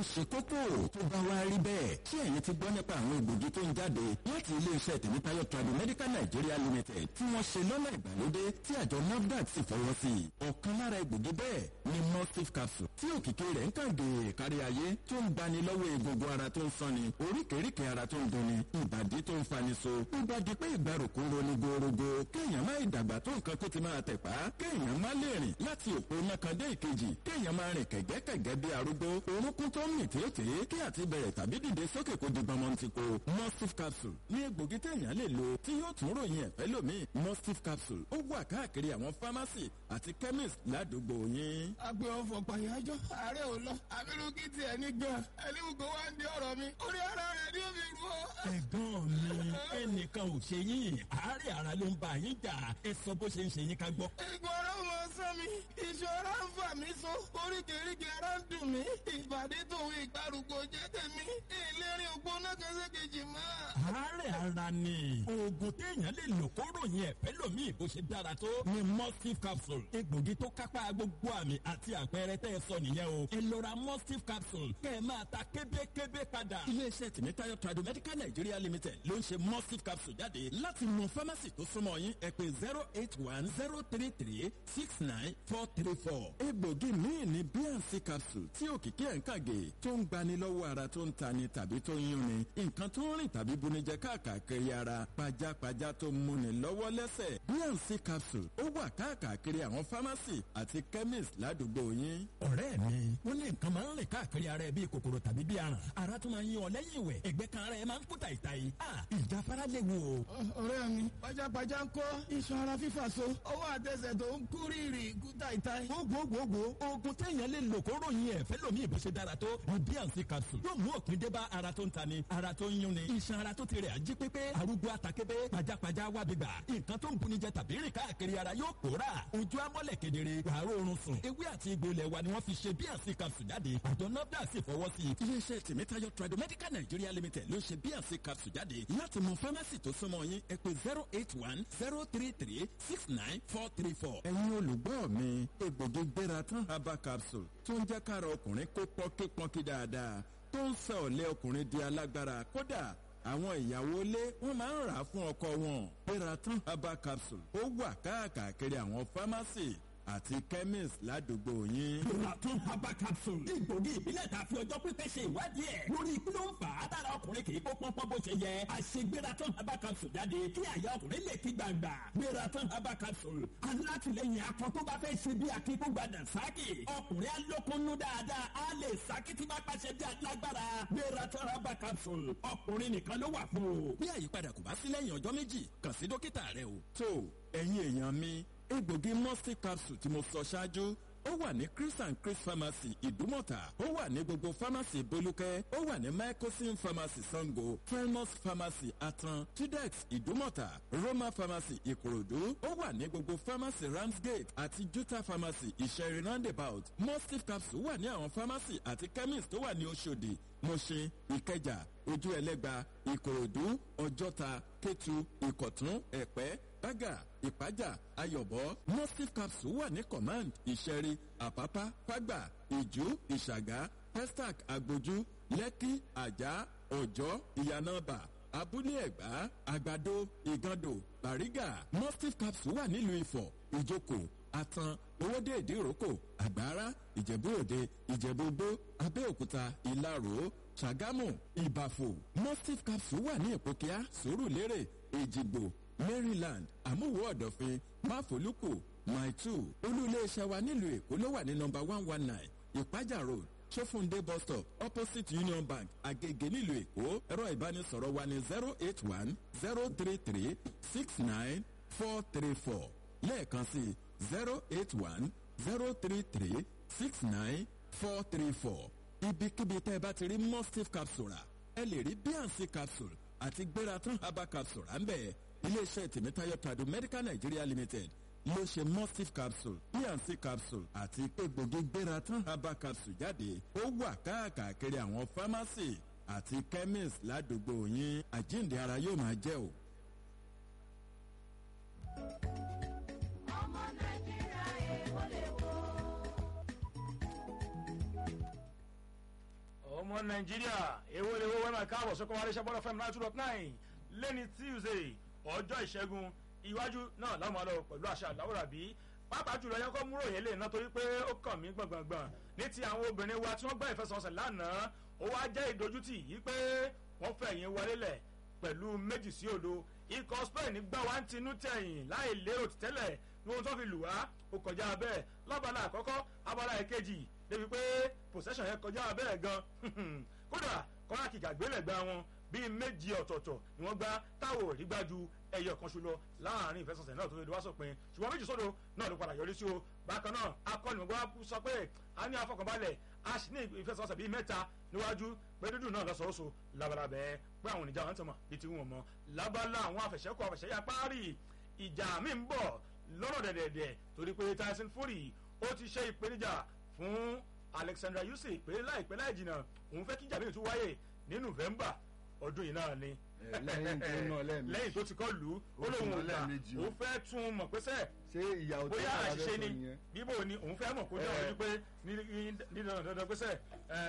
ṣe kókó tó bá wá rí bẹ́ẹ̀ ṣé ẹ̀yin ti gbọ́ nípa àwọn egbògi tó ń jáde láti iléeṣẹ́ tèmítáyọ̀ tradu medical nigeria limited tí wọ́n ṣe lọ́nà ìgbàlódé tí àjọ nafdac sì fọwọ́ sí i ọ̀kan lára egbògi bẹ́ẹ̀ ni mustif capsule tí òkìkí rẹ̀ ń kàn dé kárí ayé tó ń gbani lọ́wọ́ egungun ara tó ń sanni oríkèéríkèé ara tó ń dunni ìbàdí tó ń fani so ó bá di pé ìgbàrúkú roni gorogo kéèyàn má ìdàgbà tó nǹkan kó ti máa tẹ̀pá kéèyàn má lè rìn láti òpó nákan dé ìkejì kéèyàn máa rìn kẹ̀gẹ́kẹ̀gẹ́ bí arúgbó orúnkún tó ń mì tètè kí àti bẹ̀rẹ̀ tàbí dìde sókè kó di gbọmọ ti ko mustif capsule ní egbògi téèyàn lè lò tí yóò tún ròyìn ẹ̀fẹ́ lómi mustif capsule ó wà káàkiri àwọn pharmacy àti chemist ládùúgbò yín. agbe ọfọ pàyájọ ààrẹ ò lọ abirú kí tiẹ̀ ní gan ẹni gbogbo wa ń di ọ̀rọ̀ mi orí ara rẹ̀ ní omi rú ọ. ẹ̀gbọ́n mi ẹnìkan ò ṣe yín àárẹ̀ ara ló ń bá yín jà ẹ sọ bó ṣe ń ṣe yín ká gbọ́. egun ara ò mọ sán mi ìṣòro ń fà mí so oríkèéríkèé ara ń dùn mí ìbàdí tòun ìgbàrúgbó jẹ́ tèmi ìlérí ògbóná kẹsẹ́kejì mọ́. àárẹ̀ ara ni oògùn téèyàn lè lò kó ròyìn ẹ̀fẹ́ lómi bó ṣe dára tó ni mustif capsule egbògi tó kápá gbogbo àmì àti àpẹẹrẹ tẹ́ ẹ sọ nìyẹn o ẹ lọ ra mustif capsule kẹ́ ẹ máa ta kébékébé padà. iléeṣẹ́ tèmítáyọ̀ tradu medical nigeria limited ló ń ṣe mustif capsule jáde láti mọ pharmacy tó súnmọ́ yín ẹ pé zero eight one zero three three six nine four three four. egbògi míì ní bnc capsule tí òkìkí ẹ̀ ń kàgé tó ń gbani lọ́wọ́ ara tó ń tani tàbí tó ń yúnni nǹkan tó ń rìn tàbí bunijẹ káàkiri ara pajápajá tó ń múni lọ́wọ́ lẹ́sẹ̀ bnc capsule ó wà káàkiri àwọn pharmacy àti chemist ládùúgbò yín. ọ̀rẹ́ mi wọ́n ní nǹkan máa ń rìn káàkiri ara ẹ bíi kòkòrò tàbí bíi aràn ara tó máa ń yan ọ lẹ́yìn ìwẹ̀ ẹ̀gbẹ́ kan ara ẹ máa ń kú tàìtàì ìjáfara léwu o. ọ̀rẹ́ mi pajápajá ń kọ́ iṣan ara fífà so ọwọ́ àtẹsẹ̀ tó ń kú rírì kú tàìtàì. gbogbogbò oògùn téèyàn lè lò kó ròyìn ẹ̀fẹ́ lómi ìbò ṣe dára tó ní bnc capsule yóò mú òpin dé bá ara tó ń tani ara tó ń yúnni iṣan ara tó ti rẹ̀ ají pépé arúgbó àtàkébé pajápajá wà bíbà nǹkan tó ń bunijẹ tàbí rìn káàkiri ara yóò pòórà ojú amọ́lẹ̀ kedere wàá rọrùn sùn ewé àti egbò ilẹ̀ wa ni wọ́n fi ṣe bnc capsule jáde àjọ nafda sì fọwọ́ sí i. iléeṣẹ́ tèmítáyọ̀ tradu medical nigeria limited ló ṣe bnc capsule jáde láti mọ pharmacy tó súnmọ́ yín ẹ pé zero eight one zero three three six nine four three four. ẹ̀yin olùgbọ́ mi egbògi gbéra tán herbal capsule tó ń jẹ́ kára ọkùnrin kó pọ́nkípọ́nkí dáadáa tó ń sọ ọ̀lẹ́ ọkùnrin di alágbára kódà àwọn ìyàwó ilé wọn máa ń rà á fún ọkọ wọn gbéra tán herbal capsule ó wà káàkiri àwọn pharmacy àti chemist ládùúgbò yín. Lọ́tún herbal capsule. Egbògi ìbílẹ̀ ta fi ọjọ́ pípẹ́ ṣe ìwádìí ẹ̀. Lórí kí ló ń fà á dára ọkùnrin kì í kó pọ́npọ́n bó ṣe yẹ. Àṣegbératán herbal capsule jáde kí àyà ọkùnrin lè ti gbàgbà. Gbératán herbal capsule. Alátìlẹyìn akọ tó bá fẹ́ ṣe bí akíkúgbàdà sáàkì. Ọkùnrin alókunnú dáadáa á lè sáàkì tí bá pàṣẹ bí alágbára. Gbératán herbal capsule. Ọkùnrin nìkan ló wà fún o. bí àyípadà kò bá sí lẹ́yìn ọjọ́ méjì kàn sí dókítà rẹ o. tó ẹ̀yin èèyàn mi egbògi mustif capsule tí mo sọ ṣáájú ó wà ní chris and chris pharmacy ìdúmọ̀tà ó wà ní gbogbo pharmacy bolúkẹ́ ó wà ní mycosin pharmacy sango primus pharmacy atan tudex ìdúmọ̀tà roma pharmacy ìkòròdú ó wà ní gbogbo pharmacy ramsgate àti juta pharmacy ìṣẹ̀rin roundabout mustif capsule wà ní àwọn pharmacy àti chemist tó wà ní oṣòdì mọ̀ṣin ìkẹjà ojú ẹlẹ́gba ìkòròdú ọjọ́ta kétu ìkọ̀tún ẹ̀pẹ́ bága ìpájà ayọ̀bọ mustif capsule wà ní command ìṣẹ̀rí àpápá fágbà ìjú ìṣàgá pestac agbójú lẹ́kí àjà ọ̀jọ́ ìyànàbà abúlé ẹ̀gbá àgbàdo ìgàndò bàrígà mustif capsule wà nílùú ifọ̀ ìjókòó atan owóde ìdíròkò àgbára ìjẹ̀bú òde ìjẹ̀bú gbó abẹ́òkúta ìlarò ṣàgámù ìbàfò mustif capsule wà ní ìpòkíà sòrùlérè èjìgbò maryland àmúwò ọ̀dọ̀fin máfolúkù maitu olú-iléeṣẹ́ wa nílùú èkó ló wà ní nọmba one one nine ìpájà road sófúndé bus stop opposite union bank agege nílùú èkó ẹ̀rọ ìbánisọ̀rọ̀ wa ní zero eight one zero three three six nine four three four lẹ́ẹ̀kan sí zero eight one zero three three six nine four three four ibikíbi tẹ́ ẹ bá ti rí mustif capsule rà ẹ lè rí bnc capsule àti gbératán herbal capsule à ń bẹ̀ iléeṣẹ́ tèmítáyọ̀ tradu medical nigeria limited ló ṣe mustif capsule bnc capsule àti egbògi gbératán herbal capsule jáde ó wà káàkiri àwọn pharmacy àti chemist ládùúgbò yín àjíǹde ara yóò máa jẹ́ o. ọmọ nàìjíríà èèwọ̀ lè wò. ọmọ nàìjíríà èwo lè wo wẹ́mà káàbọ̀ sọ́kọ́ wálé ṣẹ́bọ́lá fm nine two dot nine lẹ́ni tuesday ọjọ́ ìṣẹ́gun iwájú náà láwọn àlọ́ pẹ̀lú àṣà àláwòrán bí pàápàá jùlọ yẹn kọ́ múrò yẹn lè ná torí pé ó kàn mí gbọ̀ngbọ̀ngbọ̀n ní ti àwọn obìnrin wa tí wọ́n gbá ìfẹsọ̀nsẹ̀ lánàá ó wá jẹ́ ìdójútì yìí pé wọ́n fẹ̀yìn wọlé lẹ̀ pẹ̀lú méjì sí òdo ikọ̀ spain gbá wa ń tinú tẹ̀yìn láì lérò tẹ́lẹ̀ ní ohun tó fi lù wá ó kọjá bẹ́ẹ̀ lọ́bàlá àkọ́kọ́ abala ìkejì débi pé possession yẹn kọjá bẹ́ẹ̀ gan kódà kọ́lá kìkà gbélẹ̀gbá wọn bíi méjì ọ̀tọ̀ọ̀tọ̀ ni wọ́n gbá táwọn ò rí gbájú ẹyọ kan ṣu lọ láàrin ìfẹsọ̀sẹ̀ náà tó fi wá sópin ṣùgbọ́n méjì sódò náà ló padà yọrí sí o bákan náà akọ́nìmọ̀gbọ́n sọ pé a ní afọkànbalẹ̀ a sì ní ìfẹsọ̀sẹ̀ bíi mẹ́ta níwájú pé dúdú náà lọ́sọ̀ọ́sọ labalábẹ́ pé àwọn oníjà wọn ti mọ̀ bíi ti wọn mọ́ lábala àwọn afẹ̀sẹ̀kọ afẹ̀sẹ̀yà páàrì ìjà mi ń bọ̀ lọ́rọ̀ dẹ̀dẹ̀dẹ̀ torí pé tyson fury ó ti ṣe ìpèníjà fún alexandra yusuf pé láìpẹ́ láì jìnnà òun fẹ́ kí jàmíì tún wáyè ní november ọdún yìí náà ni lẹ́yìn tó náà lẹ́ẹ̀mejì. lẹ́yìn tó ti kọ́ lù ú ó Ó lóun tún ò náà gbà lẹ́ẹ̀mejì o. òun fẹ́ tún un mọ̀ pé sẹ́ẹ̀ ṣé ìyàwó tó bóyá sára àṣìṣe bẹ́ẹ̀ ni sọ nìyẹn. bíbò ni òun fẹ́ mọ̀ kó dá Eh. ojú pé ní ní dandan dandan pé sẹ́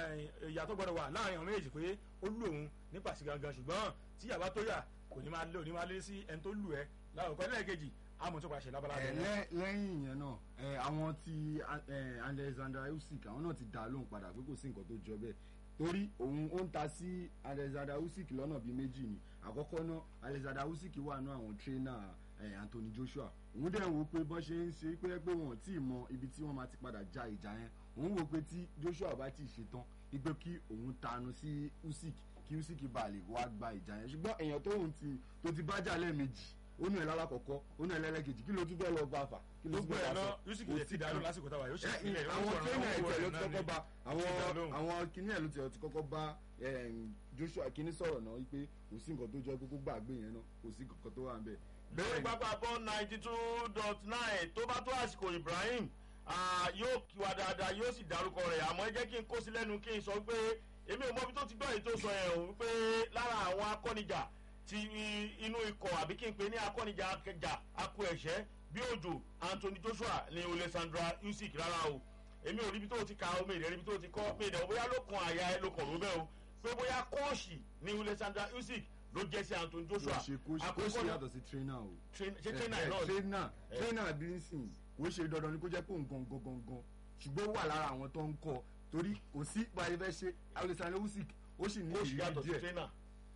ìyá tó gbọdọ̀ wà láàrin àwọn méjèèjì pé ó lù òun nípa sí gangan ṣùgbọ́n tí yàrá tó yà kò ní máa lé òní máa lé sí ẹni tó lù ẹ́ láwùjọ lẹ́ẹ̀kejì àmọ̀ tó pàṣẹ lábala Ẹ, rẹ̀ lẹ́- lẹ́yìn ìyẹn náà ẹ, àwọn ti ẹ, alexander usyk àwọn náà ti dá a lóhùn padà pé kò sí nǹkan tó jọ bẹ́ẹ̀ torí òun ó ń ta sí alexander usyk lọ́nà bíi méjì ni àkọ́kọ́ náà alexander usyk wà ní àwọn tírínà anthony joshua òun dẹ̀ wò pé bọ́n ṣe ń ṣe pé pé wọn ò tí ì mọ ibi tí wọ́n máa ti padà ja ìjà yẹn òun wò pé tí joshua bá ti ṣetán wípé kí òun tanu sí usyk kí usyk bá lè wá gba ìjà yẹn ṣùgbọ́n èèyàn tóun ti tó ti bá jà lẹ́ẹ̀mejì ó nù ẹ̀ lálàkọ̀kọ́ ó nù ẹ̀ lẹ́lẹ́kejì kí ló tún fẹ́ lọ bá fà kí ló tún gbogbo fẹ́ ẹ̀ bá náà sọ? yusuf Kò lè sí ti dànù kan. lásìkò táwa yóò ṣe Ẹ, ìpínlẹ̀ àwọn tẹ́lẹ̀ ẹ̀jẹ̀ ló ti kọ́kọ́ bá àwọn Ti dá lóhùn. àwọn kinní ẹ̀ ló ti ti kọ́kọ́ bá em, joshua kinní sọ̀rọ̀ náà wípé kò sí nǹkan tó jọ kókó gbàgbé yẹn náà kò sí nǹkan tó wà ń bẹ̀. lórí pápá bọ́ ninety two dot nine tó bá tó àsìkò ibrahim ah, yóò kí wa dáadáa yóò sì dárúkọ rẹ̀ àmọ́ ẹ jẹ́ kí n kó sí lẹ́nu kí n sọ pé èmi ò mọ ibi tó ti gbọ́ èyí tó sọ yẹn o pé lára àwọn akọ́nijà ti i- inú ikọ̀ àbí kí n pè ní akọ́nijà akẹjà akọ ẹ̀ṣẹ́ bí òjò anthony joshua ní alexandra usyk rárá o èmi ò rí ibi tó ti ka omi ìrẹ́rí ibi tó ti kọ́ pé ìdẹ̀wò bóyá ló kan àyà ẹ ló kàn ló bẹ́ẹ̀ o pé bóyá kọ́ọ̀ṣì ní alexandra usyk ló jẹ́ sí anthony kò joshua ṣe kó ṣe kó ṣe náà- yàtọ̀ sí trainer o. train- ṣé Ẹ, trainer ẹ, náà ni? trainer Ẹ. trainer bí ń sìn kò ṣe dandan ni kó jẹ́ pé òun gangan gangan ṣùgbọ́n ó wà lára àwọn tó ń kọ́ torí kò sí báyìí fẹ́ ṣe alexander usyk ó sì ní ó sì ìrírí yàtọ̀ sí díẹ̀. trainer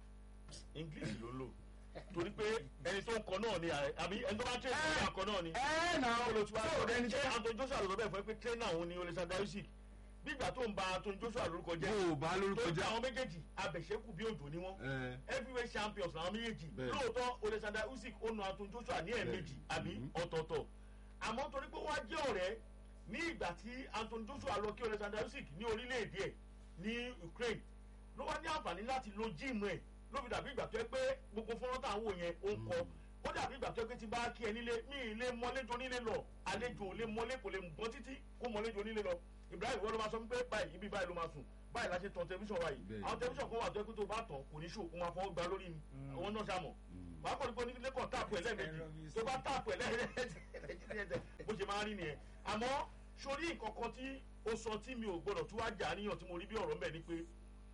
english ló lò torí pé ẹni tó ń kọ náà ni ààrẹ- àbí ẹni tó bá train tó bá kọ náà ni. ẹ náà olùtúwà tó ṣe ẹni tó anthony joshua ló sọ bẹ́ẹ̀ fún ẹ pé trainer òun ni alexander usyk bí ìgbà tó ń ba anthony joshua lórúkọ jẹ́ bó o bá lórúkọ tó ń jẹ́ ta àwọn méjèèjì abẹ̀ṣẹ́kù bí òjò ni wọ́n ẹ heavyweight champions làwọn méjèèjì Bẹ́ẹ̀. lóòótọ́ alexander usyk ó nu anthony joshua ní ẹ̀ẹ̀mejì àbí Mhm. ọ̀tọ̀ọ̀tọ̀ àmọ́ torí pé wọ́n á jẹ́ ọ̀rẹ́ ní ìgbà tí anthony joshua lọ kí alexander usyk ní orílẹ̀-èdè ẹ̀ ní ukraine ló wá ní àǹfààní láti lo jíìmù ẹ̀ ló fi dàbí ìgbà tó yẹ pé gbogbo fọ́nrán tá à ń wò yẹn ó ń kọ ó dàbí ìgbà tó yẹ pé tí bá kí ẹ nílé mí ì lé mọ́lẹ́jọ nílé lọ àlejò ò lè mọ́lé kò lè gbọ́n títí kó mọ́lẹ́jọ nílé lọ ibrahim wọ́n ló máa sọ pé báyìí ibi báyìí ló máa sùn báyìí la ṣe tan tẹlifíṣàn wa yìí Bẹ́ẹ̀. àwọn tẹlifíṣàn kan wà tó yẹ pé tó bá tàn kò ní ṣò kó máa fọwọ́ gba lórí ni àwọn náà ṣàmọ̀ wàá kọ́ ni pé onílé kan táàpù ẹ̀ lẹ́ẹ̀mejì tó bá táàpù ẹ̀ lẹ́ẹ̀mejì bó ṣe máa rí nìyẹn àmọ́ sórí nǹkan kan tí ó sọ tí mi ò gbọdọ̀ tún wá jà níyàn tí mo rí bí ọ̀rọ̀ mbẹ̀ ni pé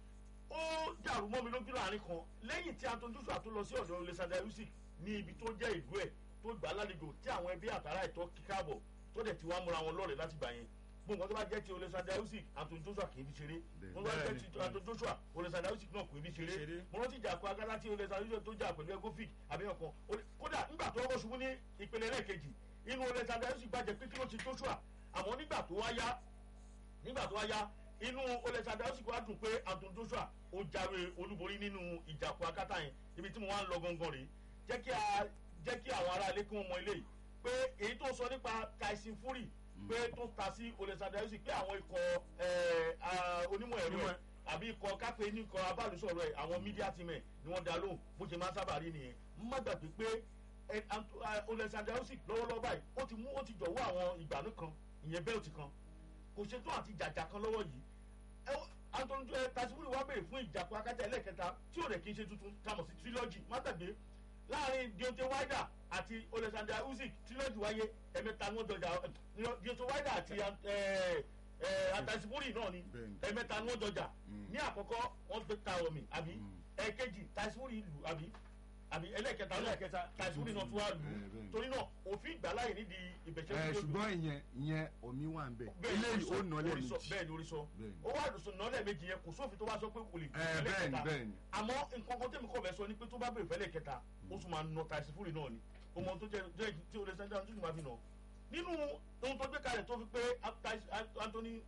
ó dàrú mọ́ mi lójú láàrin kan lẹ́yìn tí anton joshua tó lọ sí ọ̀dọ̀ alexander usyk ní ibi tó jẹ́ ìlú ẹ̀ tó gbà á lálejò tí àwọn ẹbí àtàrà ẹ̀tọ́ kíkàbọ̀ tó dẹ̀ ti wá múra wọn lọ́rẹ̀ láti gbà yẹn gbogbo nǹkan tó bá jẹ́ ti alexander usyk anton joshua kì í fi ṣeré Bẹ́ẹ̀. mo bá jẹ́ Bẹ́ẹ̀ni. ti anton joshua alexander usyk náà kì í fi ṣeré Ṣeré. mo rántí ìjà kó agádá tí alexander usyk tó jà pẹ̀lú egofik àbíyàn kan Ó- kódà nígbà tó rọ́ ṣubú ní ìpele lẹ́ẹ̀kejì inú alexander usyk bàjẹ́ pé kí ló ti joshua àmọ́ nígbà tó wá yá nígbà tó wá yá inú alexander usyk wá dùn pé anton joshua ó jáwé olúborí nínú ìjàpọ̀ akátá yẹn ibi tí mo wá ń lọ gangan rèé jẹ́ kí a jẹ́ kí àwọn aráalé kí wọ́n mọ eléyìí pé èyí tó sọ nípa tyson fury pé tó ta sí alexander usyk pé àwọn ikọ̀ ẹ̀, ah, onímọ̀ ẹ̀rọ ẹ̀ àbí ikọ̀ kápẹ́ ní ikọ̀ abálùsọ̀rọ̀ ẹ̀ àwọn media team ẹ̀ ni wọ́n dá lóhùn bó ṣe máa ń sábà rí nìyẹn má gbàgbé pé ẹ, Ant- ah, alexander usyk lọ́wọ́lọ́wọ́ báyìí ó ti mú ó ti jọ̀wọ́ àwọn ìgbàanú kan ìyẹn bẹ́ẹ̀tì kan kò ṣetán àti jàjà kan lọ́wọ́ yìí ẹ wọ- anton ẹ tasiburi wa béèrè fún ìjàpọ̀ akátá ẹlẹ́kẹta tí ò rẹ̀ kí n ṣe tuntun tamọ̀ sí trilogy má gbàgbé láàrin deontay wilder àti alexander usyk trilogy wáyé ẹ̀mẹ́ta ni wọ́n dọjà ẹ, deontay wilder àti ẹ, àtàsíbúrì náà ni Bẹ́ẹ̀ni. ẹ̀mẹ́ta ni wọ́n jọjà Mm. ní àkọ́kọ́ wọ́n gbé ta omi àbí Mm. ẹ̀kejì tàsíbúrì lù àbí àbí ẹlẹ́kẹta náà Ẹlẹ́kẹta. tàsíbúrì náà tún wá lù Bẹ́ẹ̀, bẹ́ẹ̀. torí náà òfin ìgbàláyè nídìí ìbẹ̀jẹ̀ ẹ ṣùgbọ́n ìyẹn ìyẹn omi wà ń bẹ̀ eléyìí ó nà lẹ́ẹ̀mejì bẹ́ẹ̀ ni orí sọ Bẹ́ẹ̀ni. ó wà lùsùn náà lẹ́ẹ̀mejì yẹn kò sófin tó wá sọ pé kò lè ẹ bẹ́ẹ̀ni bẹ́ẹ̀ni àmọ́ nǹkan kan tẹ́mi kọ́ bẹ̀ sọ ni pé tó bá bèrè fẹ́lẹ̀ kẹta ó tún máa nà tàìsífúrì náà ni o mọ tó jẹ jẹ tí o lè sẹ́ńdá tó tún máa fi nà nínú ohun tó gbé kalẹ̀ tó fi pé Tais- Anthony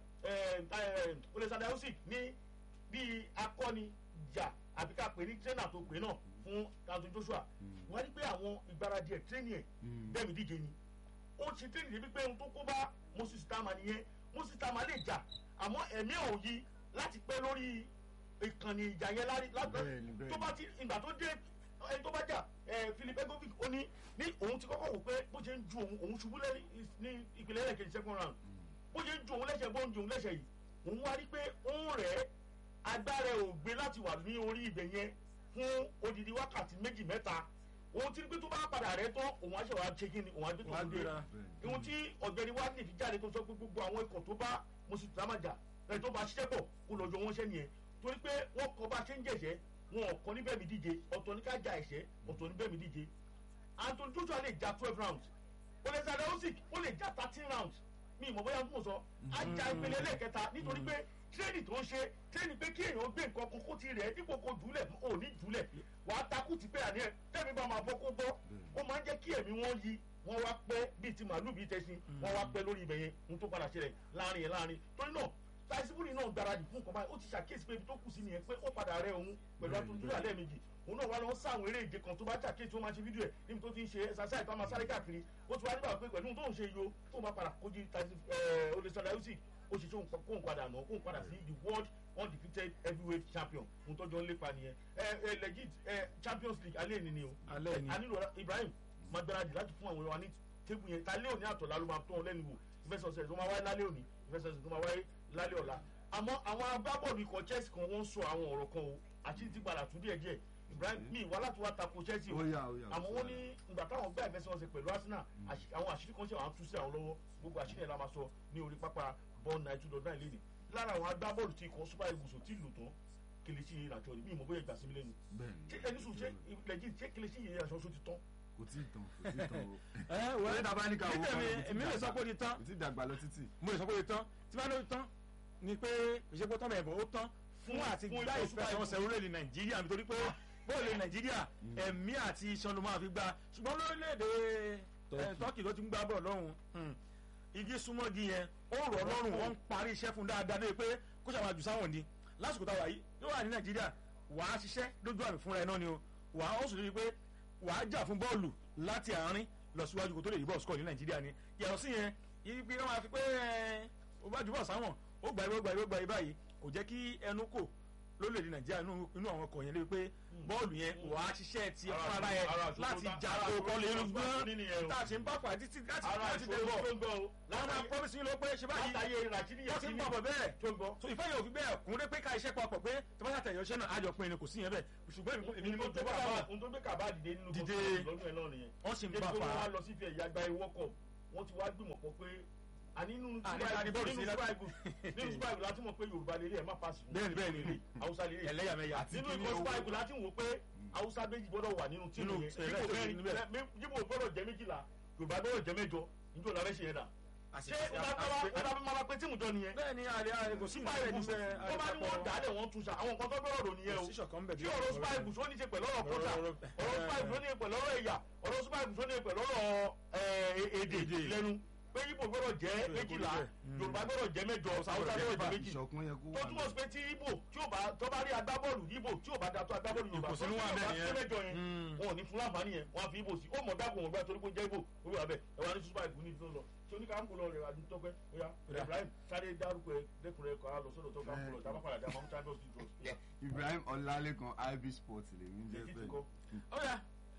olùsàdá usyk ní bíi akọni jà àbí ká pè ní trainer tó pè náà fún Anthony Joshua wọ́n ní pé àwọn ìgbáradì ẹ̀ tírénì ẹ̀ Mm. bẹ́ẹ̀ mi díje ni ó ti tírénì débi pé ohun tó kó bá Moses Tama nìyẹn Moses Tama lè jà àmọ́ ẹ̀mí ò yí láti pẹ́ lórí ìkànnì ìjà yẹn lárí Bẹ́ẹ̀ni, bẹ́ẹ̀ni. tó bá ti ìgbà tó dé ẹni tó bá jà ẹ Philip Egovic ó ní ní òun ti kọ́kọ́ wò pé bó ṣe ń ju òun òun ṣubú lẹ́rí ní ìpìlẹ̀ ẹlẹ́kejì second round bó ṣe ń ju òun lẹ́sẹ̀ bó ń ju òun lẹ́sẹ̀ yìí òun wá rí pé òun rẹ̀ agbára ẹ̀ ò gbé láti wà ní orí ibẹ̀ yẹn fún odidi wákàtí méjì mẹ́ta òun ti rí pé tó bá padà rẹ̀ tán òun á ṣe wàá ṣe kí ni òun á gbé tó Wàá ń dé gbéra. ihun tí ọ̀gbẹ́ni wá ní ìfijáde tó sọ pé gbogbo àwọn ikọ̀ tó bá Moses Tama jà ẹ̀ tó bá ṣiṣẹ́ pọ̀ kó lọ́jọ́ wọn ṣẹ́ nìyẹn torí pé wọ́n kọ́ bá ṣe ń jẹ̀ṣẹ́ wọn ò kọ́ níbẹ̀ mi díje ọ̀tọ̀ ní ká ja ẹ̀ṣẹ́ ọ̀tọ̀ níbẹ̀ mi díje Anthony Joshua lè ja twelve rounds olùsàdé Usyk ó lè ja thirteen rounds mi ìmọ̀ bóyá tó sọ á ja ìpele lẹ́ẹ̀kẹta nítorí pé tírénì tó ń ṣe tírénì pé kí èèyàn gbé nǹkan kókó ti rẹ̀ dípò kó jùlẹ̀ ò ní jùlẹ̀ wàá takú ti pé àní ẹ̀ tẹ́mi bá máa bọ́ kó bọ́ ó máa ń jẹ́ kí ẹ̀mí wọn yí wọ́n wá pẹ́ bíi ti màálù bíi tẹ̀sí wọ́n wá pẹ́ lórí ibẹ̀ yẹn ohun tó padà ṣẹlẹ̀ láàrin yẹn láàrin torí náà táìsíbúrì náà gbáradì fún nǹkan báyìí ó ti ṣàkíyèsí pé ibi tó kù sí nìyẹn pé ó padà rẹ òun pẹ̀lú atúndúrà lẹ́ẹ̀mejì òun náà wá lọ sáwọn eré ìje kan tó bá ṣàkíyèsí ó máa ṣe fídíò ẹ̀ níbi tó ti ń ṣe ẹ̀sàsáì tó máa sáré káàkiri ó ti wá nígbà pé pẹ̀lú tóun ṣe yo tóun bá padà kojú olùsọ̀dà usyk ó ṣe tóun kóun padà nà kóun padà sí the world undefeated heavyweight champion ohun tó jọ ń lépa nìyẹn ẹ ẹ legit ẹ champions league alẹ́ ni ni o Alẹ́ ni. a nílò ibrahim máa gbáradì láti fún àwọn èèyàn ní tébù yẹn ta lé òní àtọ̀lá ló máa tó wọn lẹ́nu wò ìfẹsọ̀sẹ̀ tó máa wáyé lálẹ́ òní ìfẹsọ̀sẹ̀ tó máa wáyé lálẹ́ ọ̀la àmọ́ àwọn agbábọ́ọ̀lù ikọ̀ chelsea kan wọ́n ń sọ àwọn ọ̀rọ̀ kan o àti ti padà tún díẹ̀ díẹ̀ ibrahim mi wá láti wá tako chelsea o Ó yá, ó yá, àmọ́ ó wọ́n yá. ní ìgbà táwọn gbá ìfẹsọ̀sẹ̀ pẹ̀lú arsenal àṣì- àwọn àṣírí kan ṣe àwọn tú sí àwọn lọ́wọ́ gbogbo àṣírí ẹ̀ la máa sọ ní orí pápá bọ́ọ̀n náà two dot nine lẹ́nu lára àwọn agbábọ́ọ̀lù tí ikọ̀ super eagles ò tí ì lò tán kìlìṣì ìrìnàjò mi ìmọ̀ bóyá ìgbà sí mi lẹ́nu bẹ́ẹ̀ni ṣé ẹni sùn ṣé lẹ́jìn ṣé kìlìṣì ìrìnàjò ṣó ti tán kò tí ì tán kò tí ì tán o ẹ wọ Orí tàbá ní ká wo títẹ̀ mi kò tí ì èmi lè dàgbà. sọ pé ó di tán kò tí ì dàgbà lọ títì mo lè sọ pé ó di tán tí bá ló di tán ni pé ìṣèpọ̀ tán bẹ̀rẹ̀ bọ̀ ó tán fún Fún- àti fún gbá ikọ̀ Super ìfẹsẹ̀wọnsẹ̀ orílẹ̀-èdè nàìjíríà nítorí pé bóòlù nàìjíríà ẹ̀mí àti iṣan ló máa fi gbá ṣùgbọ́n lórílẹ̀-èdè ẹ̀, tọ́kì ló ti ń gbá bọ̀ lọ́hùn ún igi súnmọ́gi yẹn ó rọ̀ lọ́rùn wọ́n ń parí iṣẹ́ fún dáadáa lóye pé kó ṣàwọn àjùsáwọn sáwọn ni lásìkò táwa yìí yóò wà ní nàìjíríà wàá ṣiṣẹ́ lójú àmì fúnra ẹ̀ náà ni o wàá ó sì rí i pé wàá jà fún bọ́ọ̀lù láti àárín lọ síwájú kó tó lè rí bọ́ọ̀lù score ní nàìjíríà ni yàtọ̀ sí yẹn yìí pé wọ́n máa fi pé ẹ̀, ó bá jù bọ̀ sáwọn ó gbà ibó gbà ibó gbà ibá yìí kò jẹ́ kí ẹnu kò lórílẹ̀‐èdè nàìjíríà inú inú àwọn ọkọ̀ yẹn lé pé bọ́ọ̀lù yẹn wàá ṣiṣẹ́ ti Ara fún ara àṣùwọ̀n- yẹn ara àṣùwọ̀n láti tó dá- jà ara kó àṣùwọ̀n kọ́ lè tó rú dá gbọ́n nínú yẹn o. tá a ṣe ń bá fà títí láti ara láti dé ìṣòro bọ̀ tó ń gbọ́ o láwọn máa promise yín ló pé ṣe báyìí látàyè ràjídì wọ́n ti ń bọ̀ bọ̀ bẹ́ẹ̀ tó ń gbọ́. so ìfẹ́ yóò fi bẹ́ẹ̀ kún dé pé ká iṣẹ́ papọ̀ pé tí wọ́n ṣàtẹ̀yọ̀ iṣẹ́ náà àjọ pin ni kò sí yẹn bẹ́ẹ̀ ṣùgbọ́n èmi- èmi ni mo jọ bá wà ohun tó gbé kàbá dìde nínú Dìde. lọ́dún ẹ̀ náà nìyẹn. wọ́n sì ń débi bá pé fà wọ́n á wá lọ sí ife ẹ̀yà gba ewọ́ kọ̀ wọ́n ti wá gbìmọ̀ pọ̀ pé àní nínú Àní Super ká ní Eagles- bọ́ọ̀lù nínú sí Super láti- Eagles nínú Super Eagles láti mọ̀ pé Yorùbá lélẹ̀ ẹ̀ má pass fún Bẹ́ẹ̀ni, bẹ́ẹ̀ni. lélẹ̀ Haúsá lélẹ̀ ẹlẹ́yàmẹ̀yà Àti nínú kíní ikọ̀ Super owó- Eagles láti wò pé Haúsá méjì gbọ́dọ̀ wà nínú tíìmù Nínú- yẹn ẹ̀, Yíbò lẹ́tọ̀ọ́ mẹ́rin níbẹ̀. lẹ́- Yíbò gbọ́dọ̀ jẹ́ méjìlá Yorùbá gbọ́dọ̀ jẹ́ mẹ́jọ níjọ́ la fẹ́ ṣe yẹn dà ṣé ó bá bá máa pé tíìmù jọ nìyẹn bẹ́ẹ̀ ni àlẹ́ àlẹ́ kò sí Super ìbẹ̀rẹ̀ Eagles níbẹ̀ tó bá ní wọ́n dà á lẹ̀ wọ́n tún sa àwọn nǹkan tó gbọ́dọ̀ rò nìyẹn o sí ṣọ̀kan bẹ̀ tí ọ̀rọ̀ Super Eagles ó ní ṣe pẹ̀lú ọ̀rọ̀ kọ́tà Ọ̀rọ̀- ọ̀rọ̀ Super Eagles ó ní ṣe pẹ̀lú ọ̀rọ̀ ẹ̀yà ọ̀rọ̀ Super Eagles ó ní ṣe pẹ̀lú ọ̀rọ̀ ẹ̀, èdè Èdè. lẹ́nu pé Yíbò gbọ́dọ̀ jẹ́ Ó yẹ kó rí méjìlá bẹ́ẹ̀. Mm. Yorùbá gbọ́dọ̀ jẹ́ mẹ́jọ Haúsá gbọ́dọ̀ jẹ́ méjì ìṣọ̀kan yẹ kó tó wà túmọ̀ sí pé tí Yíbò tí ò bá tó bá rí agbábọ́ọ̀lù Yíbò tí ò bá da tó agbábọ́ọ̀lù Yorùbá Ìkùnsínú tó wà tí bẹ́ẹ̀ Yorùbá nìyẹn. sí mẹ́jọ yẹn Mm. wọn ò ní fún láǹfààní yẹn wọn á fi Yíbò sí ó mọ̀ dákun wọn gbá torí pé ó jẹ́ Yíbò ó wà bẹ́ẹ̀ ẹ̀ wá ní Super Eagles ní ìdúró lọ tí oníkàámu lọ rẹ̀ àdúgbò tọ́pẹ́ ó yá Ó Ibrahim sáré dárúkọ ẹ dẹkùnrin ẹkọ á lọ sọ́dọ̀ tó ká ń bọ̀ tábà padà dá mọ́ champions league draws. Yeah. Ibrahim Ọlálékan IB Sports lèmi ń jẹ́ Legit bẹ́ẹ̀ kọ́. ọ̀yà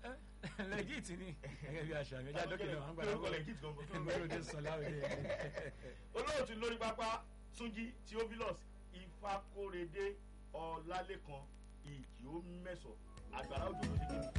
legit ni gẹ́gẹ́ bí aṣọ àmì ẹja dókítà wọn gbàdá Lórúkọ legit gangan tó ń gbọ́dọ̀ bẹ. dé sọ láwùjọ olóòtú lórí pápá Túnjí Theophilus Ifákóredé Ọlálékan ìjì ó mẹ́sọ̀ àgbàrá òjò ló ṣe kí ni.